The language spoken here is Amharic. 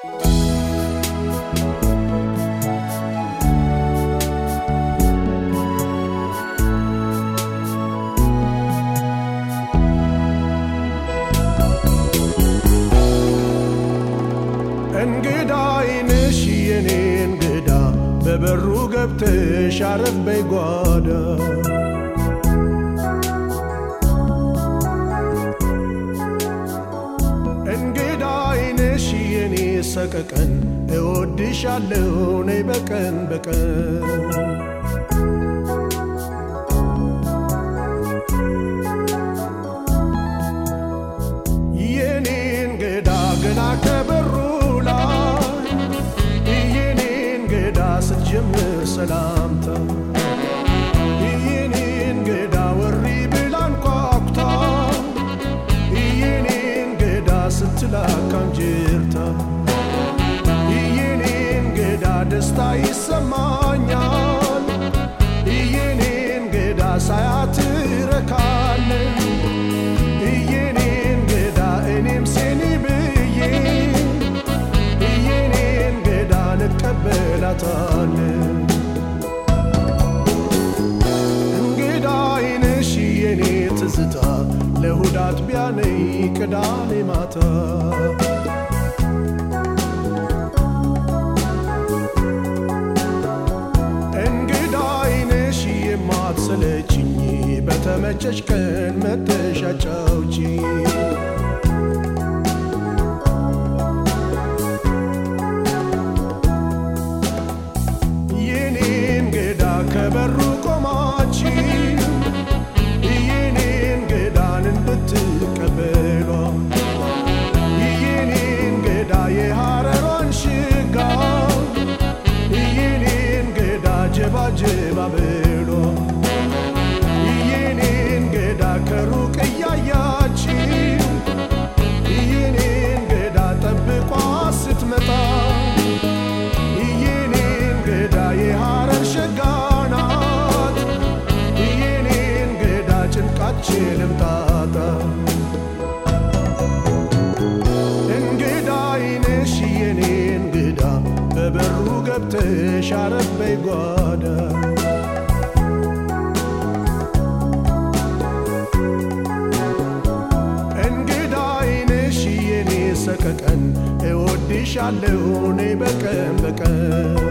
እንግዳ አይንሽ የኔ እንግዳ በበሩ ገብተሽ አረፍ በይ ጓዳ እንግዳ አይንሽ የኔ ሰቀቀን እወድሻለሁ ነይ በቀን በቀን የኔ እንግዳ ገና ከበሩ ላይ የኔ እንግዳ ስትጀምር ሰላምታ የኔ እንግዳ ወሪ ብላ አንኳኩታ የኔ እንግዳ ስትላካም ጅርታ የኔ እንግዳ ደስታ ይሰማኛል የኔ እንግዳ ሳያት ረካለን የኔ እንግዳ እኔም ሴኒ ብዬ የኔ እንግዳ ልቀበላታለን እንግዳ አይንሽ የኔ ትዝታ ለእሁድ አጥቢያ ነይ ቅዳሜ ማታ እንግዳ አይንሽ የማትሰለችኝ በተመቸሽ ቀን መተሽ አጫውቺኝ የኔ እንግዳ ከበሩ ቆማች የኔ እንግዳን እንድትቀበሏ የኔ እንግዳ የሐረሯን ሽጋ የኔ እንግዳ ጀባጀባ ብሎ የኔ እንግዳ ከሩቅ እያያች የኔ እንግዳ ጠብቋ ስትመጣ የኔ እንግዳ የሐረር ሸጋ ናት የኔ እንግዳ ጭንቃችንም ጣጣ እንግዳ አይንሽ የኔ እንግዳ በበሩ ገብተሽ አረፍ በይ ጓዳ እንግዳ አይንሽ የኔ ሰቀቀን እወድሻለሁ እኔ በቀን በቀን